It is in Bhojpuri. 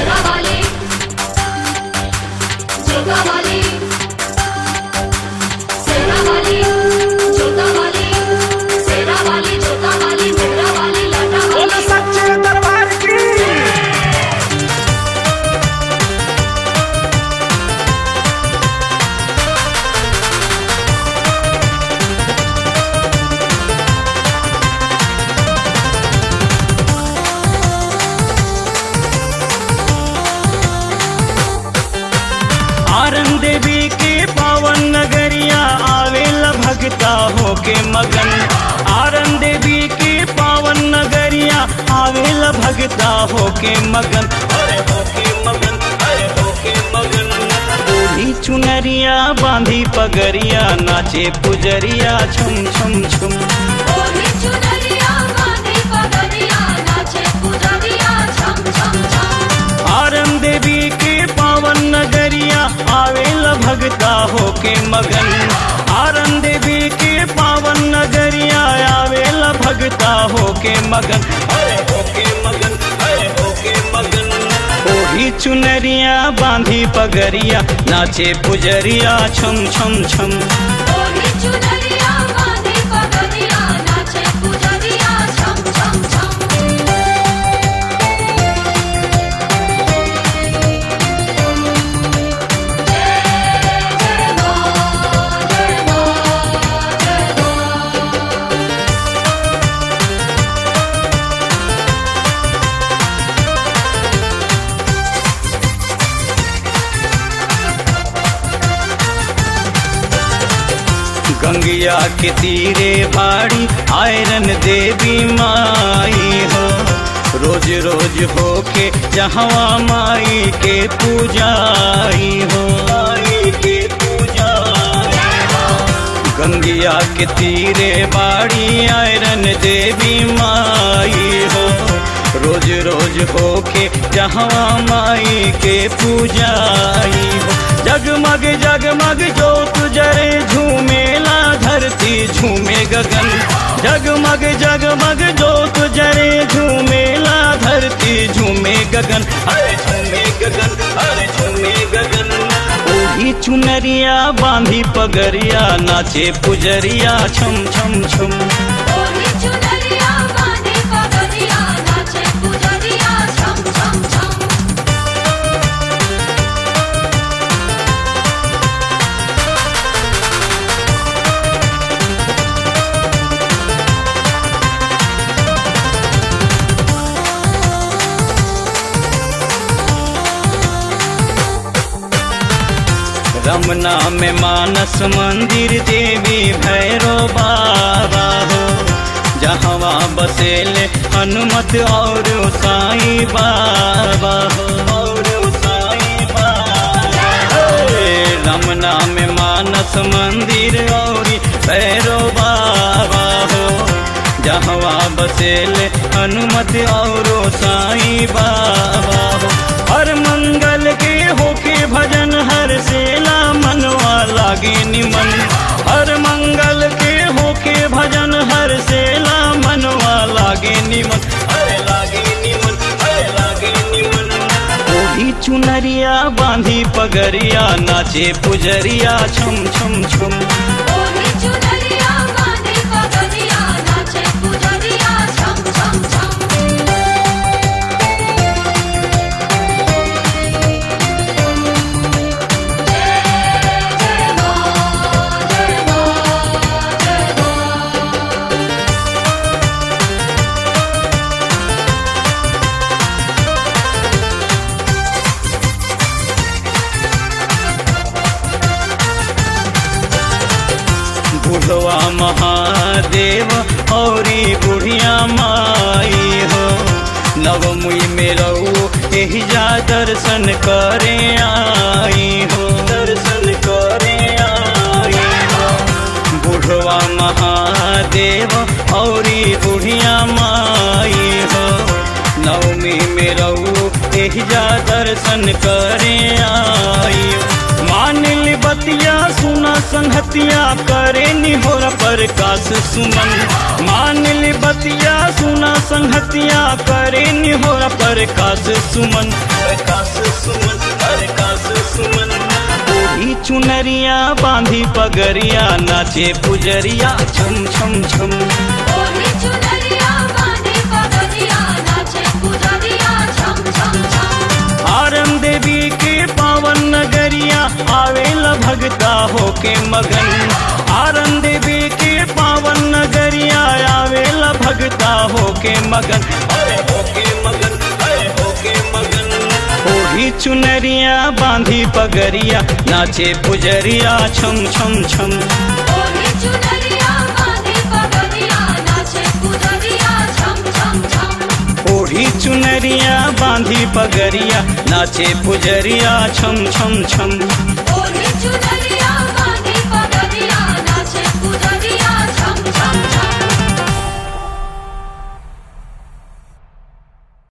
शेरा वाली जोता वाली शेरा वाली जोता वाली शेरा वाली जोता वाली मेरा वाली लाटा बोल वाली सच्चे दरबार की आरन देवी के पावन नगरिया आवेला भगता होके मगन आरन देवी के पावन नगरिया आवेला भगता होके मगन अरे होके मगन अरे होके मगन बूढ़ी चुनरिया बांधी पगरिया नाचे पुजरिया छुम छुम छुम ओढ़ी चुनरिया बांधी पगड़िया नाचे पुजरिया छम छम छम आरन देवी के पावन नगरिया आवेला भगता होके मगन आरन देवी के पावन नगरिया आवेला भगता होके मगन अरे होके मगन अरे होके मगन ओढ़ी चुनरिया बांधी पगरिया नाचे पुजरिया छम छम छम ओढ़ी चुनरिया बांधी पगड़िया नाचे पुजरिया छम छम छम गंगिया के तीरे बाड़ी आयरन देवी माई हो रोज रोज होके जहवा माई के पूजाई हो माई के पूजाई हो गंगिया के तीरे बाड़ी आयरन देवी माई हो रोज रोज होके जहवा माई के पूजाई हो जगमग जगमग जोत जरे झूमेला धरती झूमे गगन जगमग जगमग जोत जरे झूमेला धरती झूमे गगन अरे झूमे गगन अरे झूमे गगन ओढ़ी चुनरिया बांधी पगरिया नाचे पुजरिया छम छम छम ओढ़ी चुनरिया बांधी पगड़िया नाचे पुजरिया छम छम छम रमना में मानस मंदिर देवी भैरो बाबा हो जहवा बसेले हनुमत और साई बाबा हो और साई बाबा हे, रमना में मानस मंदिर और भैरो बाबा हो जहवा बसेले हनुमत और साई बाबा हो हर मंगल के होके भजन हर सेला मनवा लागे निमन हर मंगल के होके भजन हर सेला मनवा लागे निमन अरे लागे निमन अरे लागे निमन ओढ़ी चुनरिया बांधी पगरिया नाचे पुजरिया छम छम छम ओढ़ी चुनरिया बांधी पगड़िया नाचे पुजरिया छम छम छम बुढ़वा महादेव औरी बुढ़िया माई हो नवमुई में रहो यही जा दर्शन करे आई हो दर्शन करे आई हो बुढ़वा महादेव औरी बुढ़िया माई हो नवमी में रहू एहिजा दर्शन करे आई मान ली बतिया सुना संहतिया करे निहोर प्रकाश सुमन मान ली बतिया सुना संहतिया करे निहोर प्रकाश सुमन प्रकाश सुमन प्रकाश सुमन ओढ़ी चुनरिया बांधी पगरिया नाचे पुजरिया छम छम छम ओढ़ी चुनरिया बांधी पगड़िया नाचे पुजरिया झम झम झम आरम देवी के पावन नगरिया आवेला भगता होके मगन आरम देवी के पावन नगरिया आवेला भगता होके मगन अरे होके मगन अरे होके मगन ओढ़ी चुनरिया बांधी पगरिया नाचे पुजरिया छम छम छम ओढ़ी चुनरिया बांधी पगड़िया नाचे पुजरिया झम झम झम ओढ़ी चुनरिया बांधी पगरिया नाचे पुजरिया छम छम छम ओढ़ी चुनरिया